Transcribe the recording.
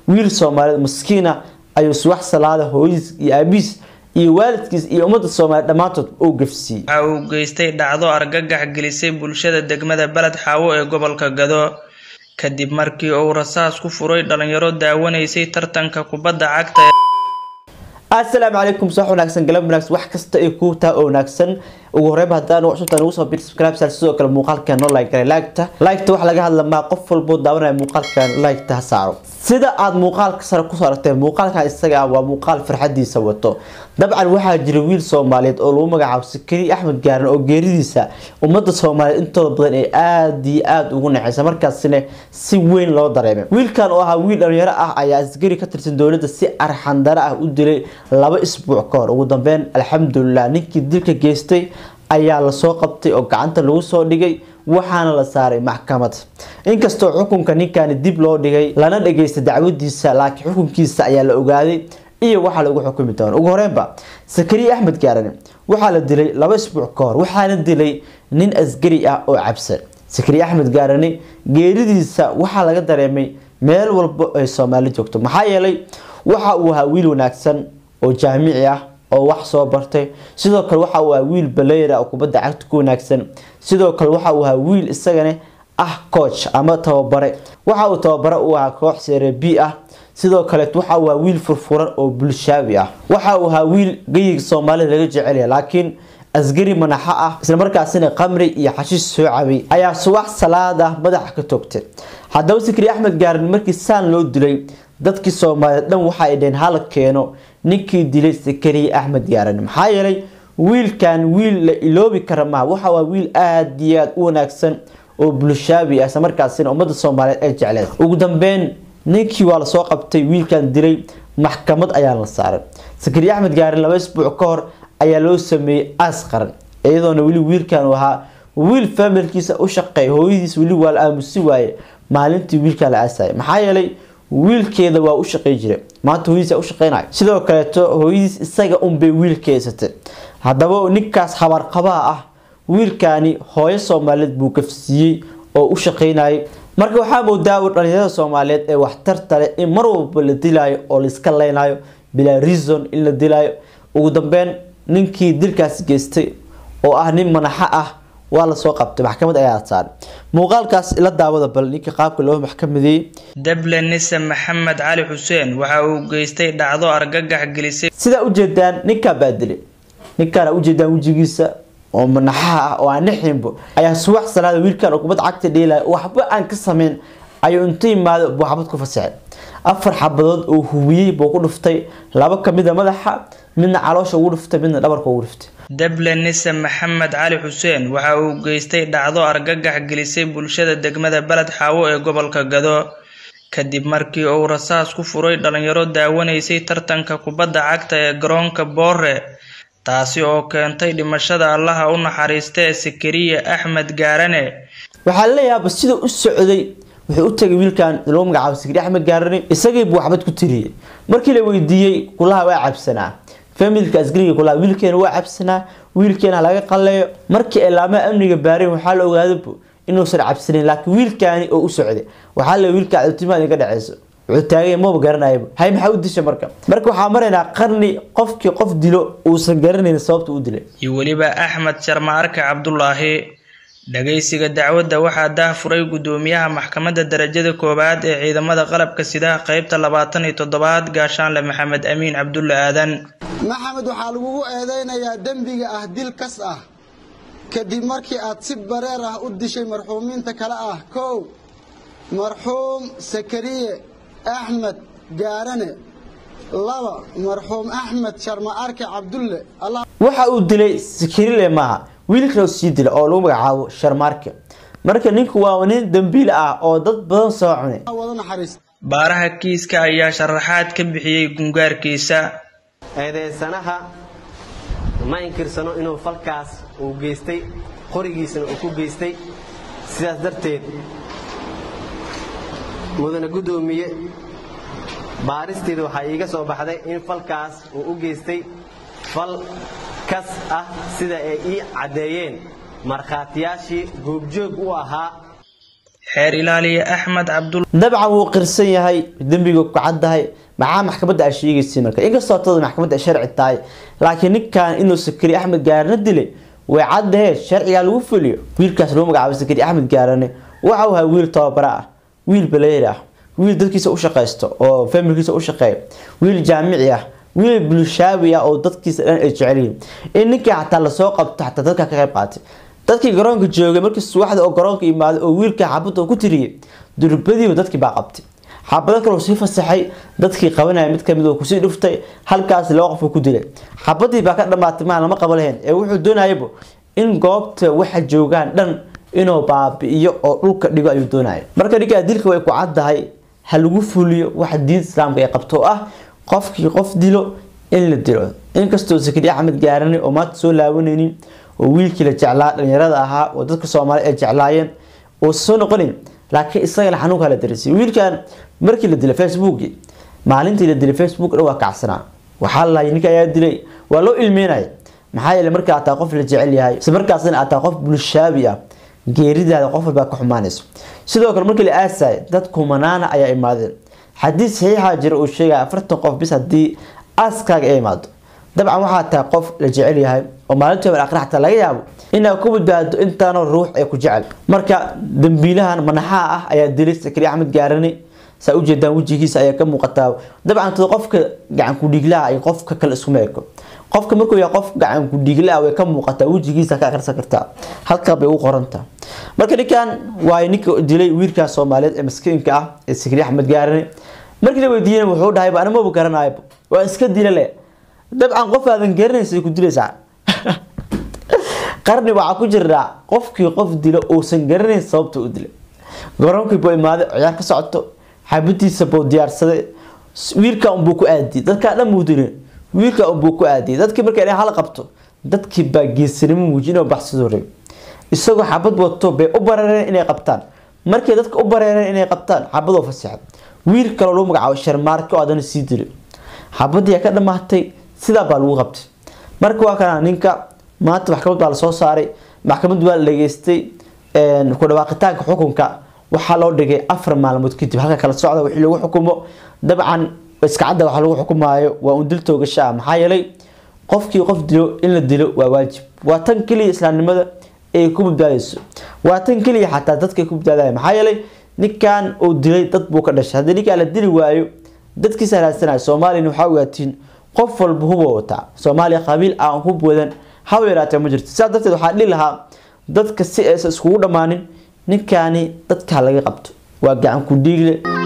wiil soomaaliyeed maskiina ayuu subax salaada hooyadiis iyo aabihiis iyo waalidkiis iyo ummadda soomaaliya dhammaantood uu gafsiiyey waxa uu geystay dhacdo argagax gelisay bulshada degmada beled xaawo ee gobolka gado kadib markii uu rasaas ku furay dhalinyaro daawanaysay tartanka kubadda cagta ee asalaamu calaykum soox wanaagsan galab wanaagsan wax kasta ay ku taa oo wanaagsan ugu horeyba haddaan cusubta nagu soo bir subscribe sar sidoo kale muuqaalkan noo like garay like-ta like-ta waxaa laga hadla maa qof walboo daawanaya muuqaalkan like-ta ha saaro sida aad muuqaalka sare kusoo aragteen muuqaalkan isaga ah waa muuqaal farxadiisa wato dabcan waxaa jira wiil soomaaliyeed oo lagu magacaabo sakari axmed gaaran oo geeridiisa ummadda soomaaliyeed intooda badan ee aada iyo aada ugu naxaysa markaasina si weyn loo dareemay wiilkan oo ahaa wiil dhalinyaro ah ayaa asgari ka tirsan dowladda si arxandaro ah u dilay laba isbuuc ka hor ugu dambeyn alxamdulilah ninkii dilka geystay ayaa lasoo qabtay oo gacanta lagu soo dhigay waxaana la saaray maxkamad inkastoo xukunka ninkani dib loo dhigay lana dhageystay dacwadiisa laakiin xukunkiisa ayaa la ogaaday iyo waxaa lagu xukumi doona ugu horeynba sakariye axmed gaarane waxaa la dilay laba isbuuc ka hor waxaana dilay nin asgari ah oo cabsan sakariye axmed gaarane geeridiisa waxaa laga dareemay meel walba ay soomaali joogto maxaa yeelay waxa uu ahaa wiil wanaagsan oo jaamici ah oo wax soo bartay sidoo kale waxa uu ahaa wiil baleyra oo kubadda cagta ku wanaagsan sidoo kale waxa uu ahaa wiil isagana ah coach ama tababare waxa uu tababare u ahaa koox sere b ah sidoo kale waxa uu ahaa wiil furfuran oo bulshaabi ah waxa uu ahaa wiil geyiga soomaalida laga jecelya laakiin asgari manaxo ah islamarkaasina qamri iyo xashiis soo cabay ayaa subax salaad ah madaxa ka toogtay haddaba sakari axmed gaarin markii saan loo dilay dadkii soomaaliyeed dhan waxa ay dhaheen hala keeno ninkii dilay sakariye axmed gaaran maxaa yeelay wiilkan wiil la iloobi kara maaha waxa waa wiil aada iyo aada u wanaagsan oo bulshaabi ah isla markaasina ummadda soomaaliyeed ay jecleed ugu dambeyn ninkii waa lasoo qabtay wiilkan dilay maxkamad ayaa la saaray sakariye axmed gaarin laba isbuuc ka hor ayaa loo sameeyey aas qaran iyadoona weli wiilkan uu ahaa wiil familkiisa u shaqeey hooyadiis weli waa la aamusi waaye maalintii wiilkan la aasayay maxaa yeelay wiilkeeda waa u shaqey jiray maanta hooyadiis u shaqeynay sidoo kaleeto hooyadiis isaga unbay wiilkeysatay haddaba ninkaas habaarqabaha ah wiilkani hooyo soomaaliyeed buu gafsiiyey oo u shaqeynayay marka waxaa moodaa dhalinyarada soomaaliyeed ee waxtarta leh in mar walba la dilaayo oo laiska leynayo bilaa reason in la dilaayo ugu dambeyn ninkii dilkaasi geystay oo ah nin manaxo ah waa lasoo qabtay maxkamad ayaa saaray muuqaalkaas ila daawada bal ninka qaabka loo maxkamadeeyey dable nise maxamed cali xuseen waxa uu geystay dhacdo argagax gelisay sidaa ujeedaan ninkaa baa dilay ninkaana ujeedaan wejigiisa oo manaxaha ah oo aan nixinbo ayaa subax salaada wiilkan oo kubad cagta dheelaya waxba aan ka sameyn ayuu inta yimaado buu xabad ku fasaxay afar xabadood oo hubiyey buu ku dhuftay laba kamida madaxa midna caloosha ugu dhuftay midna dhabarka ugu dhuftay dable nise maxamed cali xuseen waxa uu geystay dhacdo argagax gelisay bulshada degmada beled xaawo ee gobolka gado kadib markii uu rasaas ku furay dhalinyaro daawanaysay tartanka kubadda cagta ee garoonka boore taasi oo keentay dhimashada allaha u naxariista ee sakariye axmed gaarane waxaa laleeyahaaba sida u socday wuxuu u tagay wiilkan lagu magacaabo sakari axmed gaarane isagii buu waxbad ku tiriyey markii la weydiiyey kulaha waa cabsanaa familka asgariga kulaha wiilkeena waa cabsanaa wiilkeena laga qaleeyo markii ay laamaha amniga baareen waxaa la ogaadaba inuusan cabsanayn laakiin wiilkaani oo u socday waxaa la wiilka cutimaad inga dhaceyso wuxuu taagay maba garanayaba hay maxaa u disha marka marka waxaa maraynaa qarni qofkii qof dilo uusan garanayn sababta u dilay iyo weliba axmed sharma arke cabdulaahi dhagaysiga dacwadda waxaa daah furay guddoomiyaha maxkamadda darajada koowaad ee ciidamada qalabka sidaha qeybta labaatan iyo toddobaad gaashaanle maxamed amiin cabdulle aadan maxamed waxaa lagugu eedaynayaa dembiga ah dil kas ah kadib markii aad si bareer ah u dishay marxuumiinta kale ah kow marxuum sakariye axmed gaarane laba marxuum axmed sharma arke cabdulle waxa uu dilay sakirile maaha wiilkan sii dila oo lagu magacaabo sharmaarke marka ninku waa nin dambiil ah oo dad badan soo cunay wada naxariis baaraha kiiska ayaa sharaxaad ka bixiyey gungaarkiisa eedeysanaha ma inkirsano inuu falkaas uu geystay qorigiisana uu ku geystay sidaas darteed mudane guddoomiye baaristeeda waxaa iiga soo baxday in falkaas uu u geystay fal kas ah sida ay ii caddeeyeen markhaatiyaashii goobjoog u ahaa xeer ilaaliye axmed cabdul dabcan wuu qirsan yahay dembiga ku caddahay maxaa maxkamadda ay sheegaysa marka inkastoo tada maxkamadda ay sharci tahay laakiin ninkan inuu sakari axmed gaarane dilay way caddahee sharcigaa lagu fuliyo wiilkaas lagu magacaabo sakari axmed gaarane waxa uu ahaa wiil tababara ah wiil baleer ah wiil dadkiisa u shaqaysto oo familkiisa u shaqeeya wiil jaamici ah wiil bulshaawi ah oo dadkiisa dhan ay jecel yihiin in ninkii xataa lasoo qabto xataa dadka ka qayb qaatay dadkii garoonka joogay markii subaxda oo garoonka imaaday oo wiilka xabadda ku tiriyay durbadiiba dadkii baa qabtay xabado kale sii fasaxay dadkii qabanaya mid kamid oo kusii dhuftay halkaas laba qof ku dilay xabadii baa ka dhamaatay maa lama qabo lahayn ee wuxuu doonayaba in goobta waxa joogaan dhan inuu baabi'iyo oo dhulka dhigo ayuu doonaya marka ninkaa dilka way ku caddahay ha lagu fuliyo waxa diinta islaamka ay qabto oo ah qofkii qof dilo in la dilo inkastoo sakari axmed gaarane oo maanta soo laabanaynin oo wiilkii la jeclaa dhalinyarada ahaa oo dadka soomaali ay jeclaayeen oo soo noqonin laakiin isagana xanuunkaa la darisay wiilkan markii la dilay facebooki maalintii la dilay facebook dhan waa kacsanaa waxaa lahay ninka ayaa dilay waa loo ilmeynaya maxaa yeele marka ataa qof la jecel yahay isla markaasna ataa qof bulshaabi ah geeridaada qof walbaa ka xumaanayso sidoo kale markii la aasay dad kumanaana ayaa imaadeen xadiis saxiixa jira uu sheegaya afartan qof bis haddii aaskaaga ay imaado dabcan waxaa tahay qof la jecel yahay oo maalintii hore aqri xataa laga yaabo inaad ku badbaado intaanoo ruux ee ku jecel marka dambiilahan manaxaa ah ayaa dilay sakari axmed gaarane saa ujeedaan wejigiisa ayaa ka muuqataa dabcan tada qofka gacan ku-dhiiglaha ay qofka kale iskuma eko qofka markuu yahay qof gacan ku-dhiiglaha way ka muuqataa wejigiisa ka akhrisan kartaa halkaa bay ugu qorantaa marka ninkan waa ninka dilay wiilkan soomaaliyeed ee maskiinka ah ee sakari axmed gaarane markii la weydiiyena wuxuu dhahayba animaba garanayaba waa iska dila le dabcan qof aadan garanaysay ku dilaysaa qarni waxaa ku jiraa qofkii qof dilo uusan garanayn sababta u dilay garoonkii buu imaaday ciyaar ka socoto xabadiisa buu diyaarsaday wiilka unbuu ku aadiyay dadkaa dhan muu dilin wiilka unbuu ku aadiyay dadkii markay dhan hala qabto dadkii baa geesinimo muujinoo baxsadoo rabay isagoo xabad wato bay u bareereen inay qabtaan markay dadka u bareereen inay qabtaan xabadoo fasaxay wiil kaloo lagu magacaabo sharmaarke oo adana sii dilay xabadii ka dhamaatay sidaa baa lagu qabtay marka waa kana ninka maanta maxkamad baa lasoo saaray maxkamad waa la dhageystay ku dhawaaqitaanka xukunka waxaa loo dhigay afar maalmood kadib halka kala socda wixii lagu xukumo dabcan iska cadda waxa lagu xukumaayo waa un dil toogasho ah maxaa yeelay qofkii qof dilo in la dilo waa waajib waa tan keliya islaamnimada ay ku badbaadayso waa tan keliya xataa dadka ku badbaadaya maxaa yeelay ninkan uu dilay dad buu ka dhashay haddii ninkaan la dili waayo dadkiisa raadsanaya soomaaliyana waxaa ogaatiin qof walba huba wataa soomaaliya qabiil aan hub wadan haba yaraatee ma jirto sidaas darteed waxaa dhihi lahaa dadka si aysan iskugu dhammaanin ninkaani dadkaa laga qabto waa gacan ku dhiigle